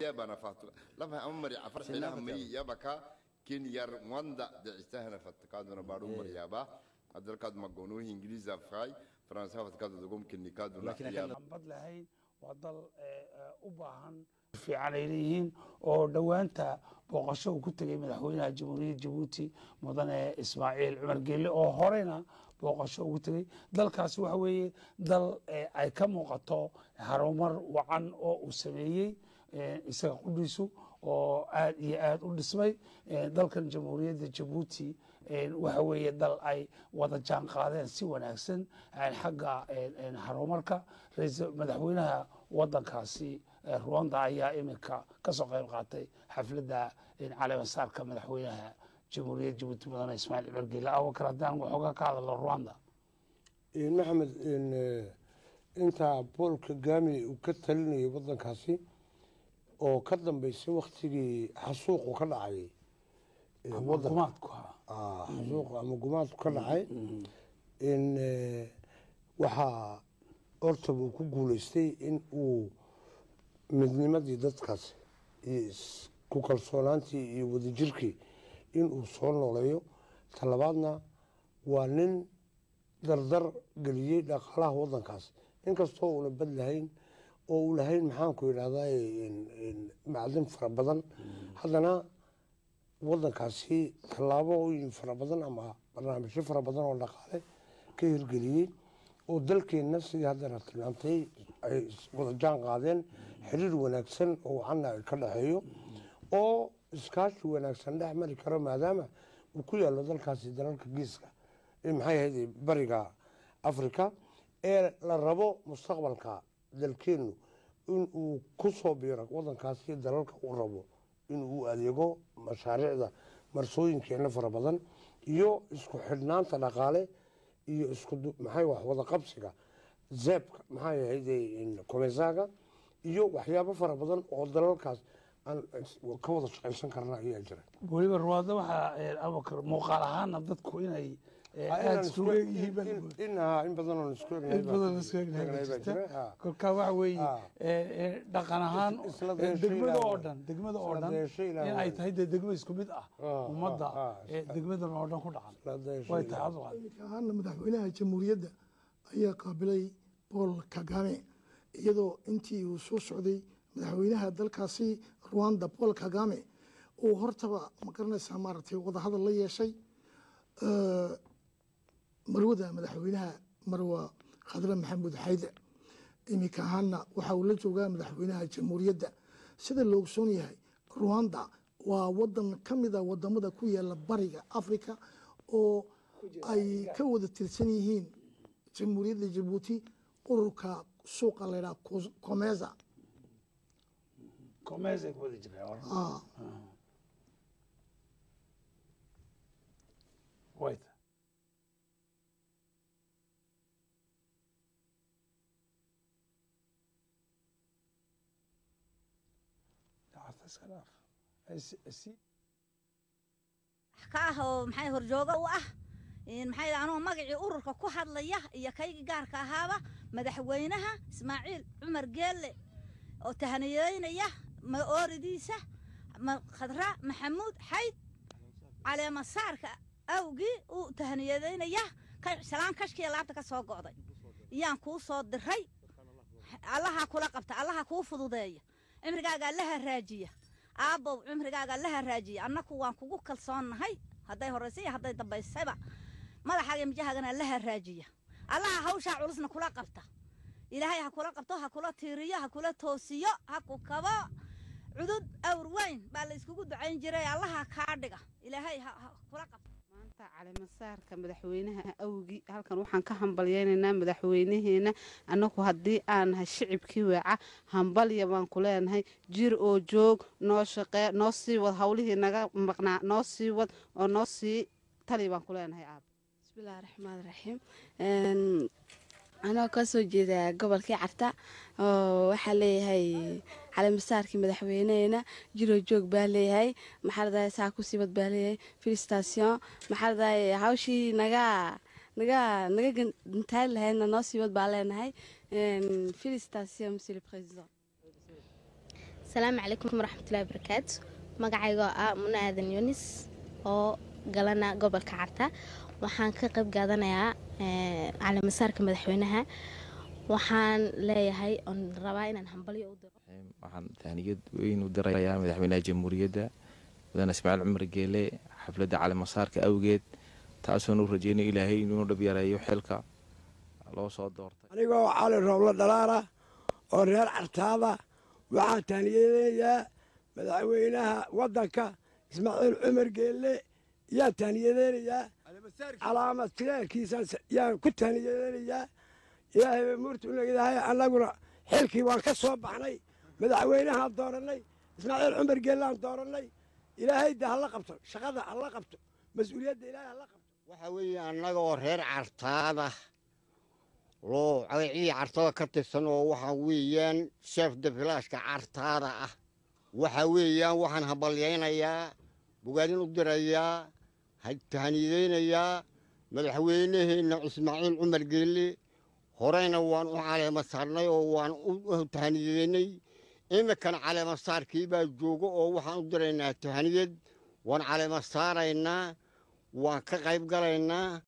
yaba na fatu lama amari afar xina hamri yaba ka kin yar wanda da istahna fatkadu na baru mar yaba hadalkaad magoonu ingiriisa fay faransa fatkadu dugum kinikadu na yaba bad lahayn waa dal u baahan fiican ay leeyihiin oo dhowaanta booqasho uu ku tegay madaxweynaha jamhuuriyadda jabuuti mudane ismaaciil cumar geelle oo horeyna booqasho ugu tegey dalkaasi waxa weeye dal ay ka muuqato harumar wacan oo uu sameeyey isaga qudhiisu oo aad iyo aad u dhismay dalkan jamhuuriyadda jabuuti waxa weeye dal ay wada jaan qaadeen si wanaagsan xagga harumarka madaxweynaha wadankaasi ruwanda ayaa iminka kasoo qayb qaatay xafladda caleemasaarka madaxweynaha jamhuuriyadda jabuuti mudane ismaaciil cumar geele abubakar haddaan waxooga ka hadalo ruwanda maxamed intaa bool kagami uu ka talinayay wadankaasi oo ka dambeysay waktigii xasuuqu ka dhacay xasuuq ama gumaadku ka dhacay waxaa hortaba uu ku guuleystay in uu midnimadii dadkaas iyo isku kalsoonaantii iyo wadajirkii in uu soo nooleeyo talabaadna waa nin dardar geliyey dhaqaalaha wadankaas inkastoo uuna bad lahayn oo uu lahayn maxaanku yidhahdaa macdin fara badan haddana wadankaasi tallaabooyin fara badan ama barnaamijyo fara badan oo dhaqaale ka hirgeliyey oo dalkeenna sidii haddana tilmaamtay ay wada jaan qaadeen xiriir wanaagsan oo wacanna ay ka dhexeeyo oo iskaashi wanaagsan dhex mari karo maadaama uu ku yaallo dalkaasi dalalka geeska maxay ahayd bariga africa ee la rabo mustaqbalka dalkeennu in uu ku soo biiro wadankaasi dalalka uu rabo inuu u adeego mashaariicda marsooyinkeenna fara badan iyo isku xidhnaanta dhaqaale iyo isku maxay wax wada qabsiga zeebka maxay ahayd komesaga iyo waxyaabo fara badan oo dalalkaas aan ka wada shaqaysan karna ayaa jira weliba ruwaada waxaa abubakar muuqaal ahaana dadku inay aada isugu egyihiin baa la moodaa. inaha in badan oo isku in badan la isku egnahay baa jirta kolkaa waxa weeye dhaqan ahaan Isla eh, deesho degmada ilaahay. oo dhan degmada oo Isla dhan deesho ilaahay. in ay tahay dee degmo isku mid ah Ah, ummadda ah, ah, eh, degmadan oo dhan ku dhaqan way tahay abduqaadir iminka ahaana madaxweynaha jamhuuriyadda ayaa qaabilay paul kagame iyadoo intii uu soo socday madaxweynaha dalkaasi rwanda paul kagame uu hortaba ma garanaysaa maaragtay wadahadal la yeeshay Eh, marwada madaxweynaha marwa khadre maxamuud xayde iminka ahaana waxa uu la joogaa madaxweynaha jamhuuriyadda sida la ogsoon yahay rwanda waa wadan ka mid a wadamada ku yaala bariga africa oo ay ka wada tirsan yihiin jamhuuriyadda jabuuti ururka suuqa laydhaha comeza komeesay ku wada jiraan Ah, way tahay Dacasta iska dhaaf. Is- is- ka ah oo maxay horjooga u ah in maxay anoo magacii ururka ku hadlaya iyo kaygii gaarka ahaaba madaxweynaha ismaaciil cumar geelle oo tahaniyeynaya ma ooridiisa ma- khadra maxamuud xayd caleemasaarka awgii uu tahaniyadeynaya ka- salaan kashkiya laabta ka soo go'day iyaan kuu soo diray allaha kula qabta allaha kuu fududeeya cimrigaaga allaha raajiya aabbow cimrigaaga allaha raajiya annaku waan kugu kalsoonnahay hadday horraysa iyo hadday dambaysayba madaxaaga mijahagana allaha raajiya allaha hawshaa culusna kula qabta ilaahay ha kula qabto ha kula tiiriyo ha kula toosiyo ha ku kabo cudud awr weyn baa la iskugu ducayn jiray allaha kaa dhiga ilaahay ha ha kula qabto maanta caleemasaarka madaxweynaha awgi halkan waxaan ka hambalyeynaynaa madaxweynaheena annagu haddii aan nahay shicibkii weeca hambalya baan ku leenahay jir oo joog noo shaqee noo sii wad howlihii naga maqnaa noo sii wad oo noo sii tali baan ku leenahay aab bismillahi raxmaan raxiim anoo kasoo jeeda gobolkii carta oo waxaa leeyahay caleemasaarkii madaxweyneheena jiroo joog baa leeyahay maxaaradahay saa ku siibad baa leeyahay filistation maxaaradahay hawshii naga naga naga gantaali lahaydna noo siibad baa leenahay filistation monsieur le président asalaamu calaykum waraxmatullahi wabarakaatu magacaygoo ah muna aadan yunis oo galana gobolka carta waxaan ka qayb qaadanayaa caleemasaarka madaxweynaha waxaan leeyahay oon rabaa inaan hambalyo u diro waxaan tahniyad weyn u dirayaa madaxweynaha jamhuuriyadda mudane ismaaciil cumar geele xafladda caleemasaarka awgeed taasoon u rajeynay ilaahay inuu dhab yareeyo xilka loo soo doortay anigoo cali rooblo dhalaala oo reer cartaada waxaan tahniyadeynayaa madaxweynaha waddanka ismaaciil cumar geelle yaan tahniyadeynayaa calaamad tiraalkiisaan yaan ku tahniyadeynayaa ilaahay bay muurta u leedahay annaguna xilkii waan ka soo baxnay madaxweynahaan doorannay ismaaciil cumar geellaan doorannay ilaahay de hala qabto shaqada hala qabto mas-uuliyadda ilaahay hala qabto waxaa weeye annagoo reer cartaada loo cagacii cartada ka tirsan oo waxaa weeyaan sheef dafilaashka cartaada ah waxaa weeyaan waxaan hambalyaynayaa bogaadin u dirayaa tahaniyadeynayaa madaxweynaheenna ismaaciil cumar geelle horeyna waan u caleema saarnay oo waan u tahaniyadeynay iminkana caleema saarkii baa jooga oo waxaan u diraynaa tahaniyad waan caleema saaraynaa waan ka qayb galaynaa